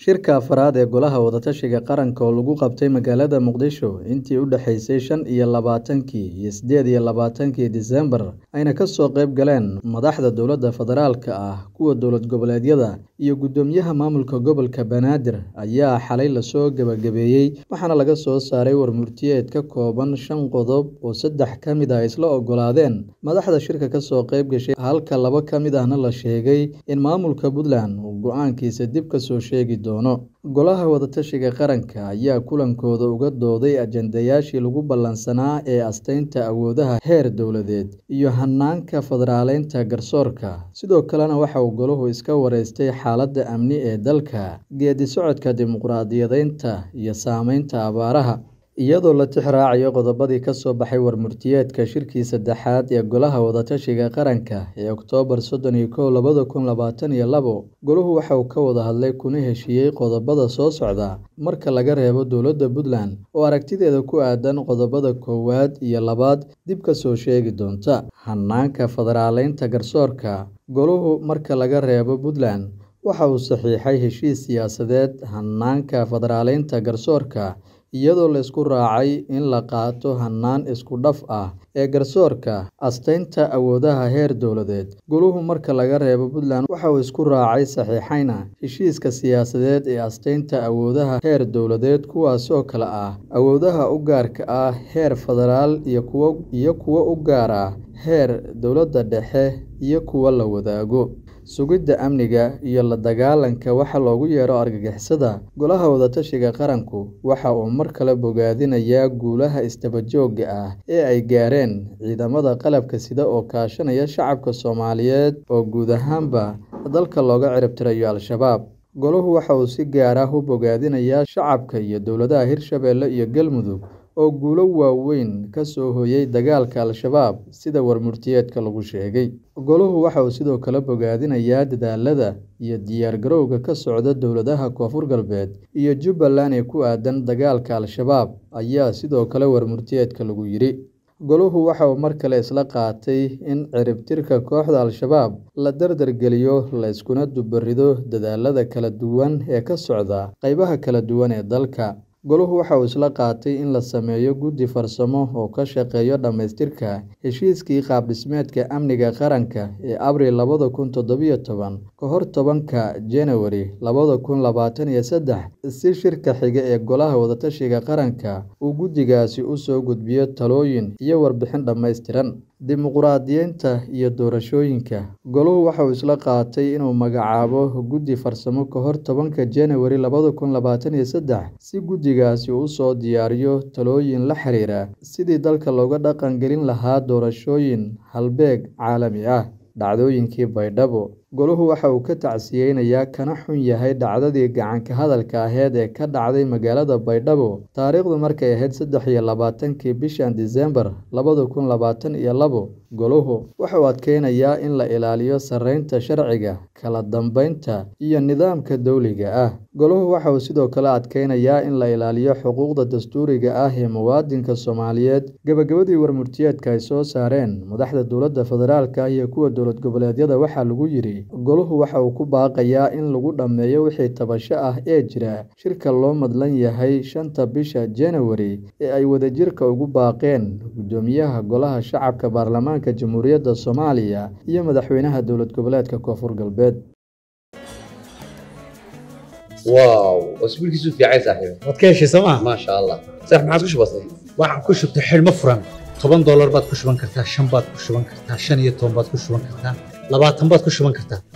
Shirka afraad ee Golaha Wada-tashiga Qaranka oo lagu qabtay magaalada Muqdisho intii u dhaxaysay shan iyo labaatankii iyo sideed iyo labaatankii Diseembar ayna ka soo qayb galeen madaxda dowladda federaalka ah, kuwa dowlad goboleedyada, iyo guddoomiyaha maamulka gobolka Banaadir ayaa xalay lasoo gabagabeeyay waxaana laga soo saaray war-murtiyeed ka kooban shan qodob oo saddex ka mid ah ay isla oggolaadeen madaxda shirka ka soo qayb gashay halka laba ka mid ahna la sheegay in maamulka Puntland uu go'aankiisa dib ka soo sheegi doono. Golaha Wada-tashiga Qaranka ayaa kulankooda uga dooday ajandayaashii lagu ballansanaa ee asteynta awoodaha heer dowladeed iyo hanaanka federaaleynta garsoorka, sidoo kalena waxa uu Goluhu iska waraystay xaaladda amni ee dalka, geeddi-socodka dimuqraadiyadeynta, iyo saameynta abaaraha. Iyadoo la tixraacayo qodobadii ka soo baxay war-murtiyeedka shirkii saddexaad ee Golaha Wada-tashiga Qaranka ee Oktoobar sodon iyo kow labada kun labaatan iyo labo, Goluhu waxa uu ka wada hadlay kuna heshiiyay qodobbada soo socda marka laga reebo dowladda Puntland oo aragtideeda ku aaddan qodobbada koowaad iyo labaad dib ka soo sheegi doonta. Hanaanka federaaleynta garsoorka Goluhu marka laga reebo Puntland waxa uu saxiixay heshiis siyaasadeed hanaanka federaaleynta garsoorka iyadoo la isku raacay in la qaato hannaan isku dhaf ah ee garsoorka, asteynta awoodaha heer dowladeed. Goluhu marka laga reebo Puntland waxa uu isku raacay saxiixayna heshiiska siyaasadeed ee asteynta awoodaha heer dowladeed kuwaas oo kala ah awoodaha u gaarka ah heer federaal iyo kuwa u gaar ah heer dowladda dhexe iyo kuwa la wadaago. Sugidda amniga iyo la dagaallanka waxa loogu yeero argagixisada. Golaha Wada-tashiga Qaranku waxa uu mar kale bogaadinayaa guulaha isdaba joogga ah ee ay gaareen ciidamada qalabka sida oo kaashanaya shacabka Soomaaliyeed oo guud ahaanba dalka looga cirib tirayo Al-shabaab. Goluhu waxa uu si gaar ah u bogaadinayaa shacabka iyo dowladaha Hirshabelle iyo Galmudug oo guulo waaweyn ka soo hooyay dagaalka Al-shabaab sida war-murtiyeedka lagu sheegay. Goluhu waxa uu sidoo kale bogaadinayaa dadaallada iyo diyaar-garowga ka socda dowladaha Koonfur Galbeed iyo Jubbaland ee ku aaddan dagaalka Al-shabaab ayaa sidoo kale war-murtiyeedka lagu yidhi. Goluhu waxa uu mar kale isla qaatay in cirib-tirka kooxda Al-shabaab la dardar geliyo, la iskuna dubarido dadaallada kala duwan ee ka socda qaybaha kala duwan ee dalka. Goluhu waxa uu isla qaatay in la sameeyo guddi farsamo oo ka shaqeeya dhamaystirka heshiiskii qaab-dhismeedka amniga qaranka ee Abriil labada kun toddoba toban ka hor tobanka January labada kun labaatan iyo saddex si shirka xiga ee Golaha Wada-tashiga Qaranka uu guddigaasi u soo gudbiyo talooyin iyo warbixin dhammaystiran. Dimuqraadiyeynta iyo doorashooyinka Goluhu waxa uu isla qaatay inuu magacaabo guddi farsamo ka hor tobanka January labada kun labaatan iyo saddex si guddigaasi u soo diyaariyo talooyin la xiriira sidii dalka looga dhaqan gelin lahaa doorashooyin halbeeg caalami ah. Dhacdooyinkii Baydhabo Goluhu waxa uu ka tacsiyaynayaa kana xun yahay dhacdadii gacan-ka hadalka ahayd ee ka dhacday magaalada Baydhabo taariikhdu markay ahayd saddex iyo labaatankii bishan Diseembar labada kun labaatan iyo labo. Goluhu waxa uu adkeynayaa in la ilaaliyo sarreynta sharciga, kala dambeynta, iyo nidaamka dowliga ah. Goluhu waxa uu sidoo kale adkeynayaa in la ilaaliyo xuquuqda dastuuriga ah ee muwaadinka Soomaaliyeed. Gabagabadii war-murtiyeedka ay soo saareen madaxda dowladda federaalka iyo kuwa dowlad goboleedyada waxaa lagu yidhi Goluhu waxa uu ku baaqayaa in lagu dhammeeyo wixii tabasho ah ee jira shirka loo madlan yahay shanta bisha January ee ay wadajirka ugu baaqeen Guddoomiyaha Golaha Shacabka Baarlamaanka Jamhuuriyadda Soomaaliya iyo Madaxweynaha Dowlad Goboleedka Koonfur Galbeed. واو واسبوع كيسو في عايز صاحبي waad ka heshay sooma ما شاء الله صح ما عاد كش بسيط waxaan ku shubtay xidhmo furan toban doolar baad ku shuban kartaa shan baad ku shuban kartaa shan iyo toban baad ku shuban kartaa labaatan baad ku shuban kartaa